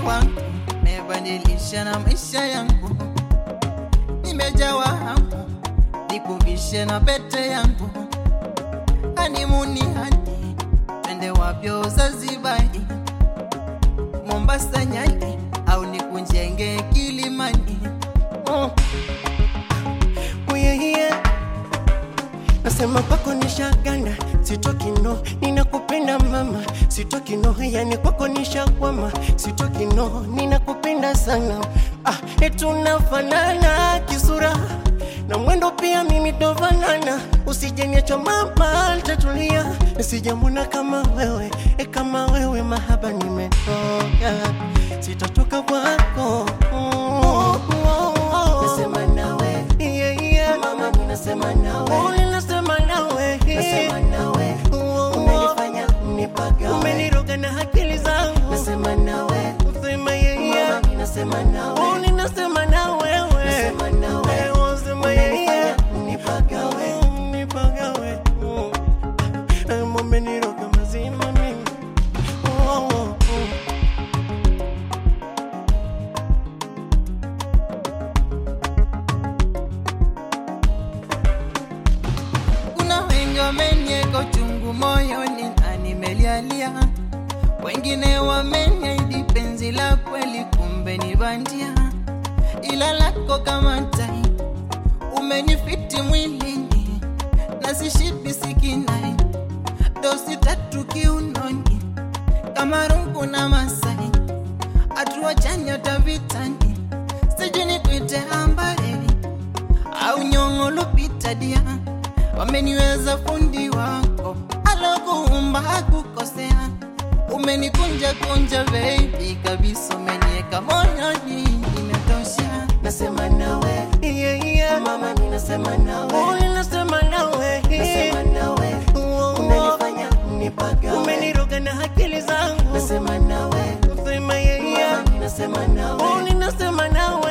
wangu, umebadilisha na maisha yangu, nimejawa hamu nikuvishe na pete yangu, hanimuni hani twende wapyo Zanzibari, Mombasa, Nyali au nikunjenge Kilimani. Oh. Oh, yeah, yeah. Nasema kwako nishaganda, sitoki no, ninakupenda mama, sitoki no, yani kwako nishakwama, sitoki no, ninakupenda sana. Ah, etunafanana kisura na mwendo pia mimi tofanana, usijeniacha mama, nitatulia, sijamwona kama wewe, e kama wewe, mahaba nimetoka, sitatoka kwako mm. Nasema nawe yeah, yeah. Mama, mimi nasema nawe oh, ninasema nawe nasema nawe umenifanya nipagawe, umeniroga na akili zangu, nasema nawe sema yeah, yeah. Mama, mimi nasema nawe oh, ninasema nawe wewe nasema nawe eh, oh, sema yeah, yeah. nipagawe nipagawe oh. Eh, umeniroga mazima mimi oh, oh, oh. Kuna wengi wamenieka chungu moyoni na nimelialia, wengine wameniahidi penzi la kweli, kumbe ni bandia, ila lako kama tai umenifiti mwilini na sishibi sikinai, dosi tatu kiunoni kama rungu na Masai, hatua chanya tavitani, sijui nikuite ambaye au nyongo lupita dia, wameniweza fundi wako alokuumba hakukosea, umenikunja kunja baby kabisa, umenieka moyoni, imetosha. nasema nawe yeah, yeah. mama mimi nasema nawe oh, ninasema nawe nasema nawe unanifanya nipagawe umeniroga na akili zangu nasema nawe sema yeah, yeah. mama mimi nasema nawe oh, ninasema nawe